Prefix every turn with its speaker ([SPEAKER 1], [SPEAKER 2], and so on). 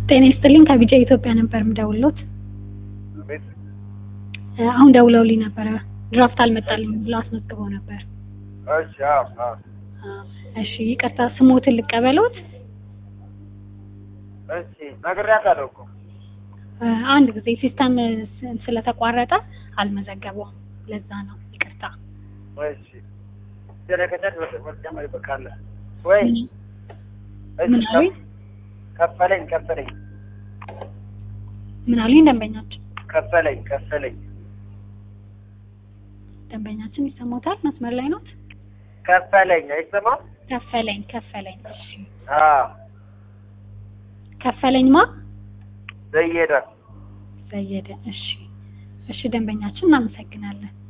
[SPEAKER 1] ጤና ይስጥልኝ ከቢጃ ኢትዮጵያ ነበር የምደውልዎት።
[SPEAKER 2] ቤት
[SPEAKER 1] እ አሁን ደውለውልኝ ነበረ ድራፍት አልመጣልኝ ብለው አስመዝግበው ነበር።
[SPEAKER 2] እሺ አዎ አዎ
[SPEAKER 1] አ፣ እሺ ይቅርታ ስሞትን ልቀበሎት?
[SPEAKER 2] እሺ ነግሬያታለሁ እኮ
[SPEAKER 1] እ አንድ ጊዜ ሲስተም ስ- ስለተቋረጠ አልመዘገበውም ለዛ ነው ይቅርታ።
[SPEAKER 2] እሺ ስለከተት ወጥተህ በቃለ ወይ እሺ
[SPEAKER 1] ምን አሉኝ?
[SPEAKER 2] ከፈለኝ ከፈለኝ
[SPEAKER 1] ምን አሉኝ ደንበኛችን?
[SPEAKER 2] ከፈለኝ ከፈለኝ
[SPEAKER 1] ደንበኛችን ይሰማዎታል? መስመር ላይ ኖት?
[SPEAKER 2] ከፈለኝ አይሰማም?
[SPEAKER 1] ከፈለኝ ከፈለኝ እሺ
[SPEAKER 2] አዎ
[SPEAKER 1] ከፈለኝ ማ
[SPEAKER 2] ዘየደ
[SPEAKER 1] ዘየደ እሺ እሺ ደንበኛችን እናመሰግናለን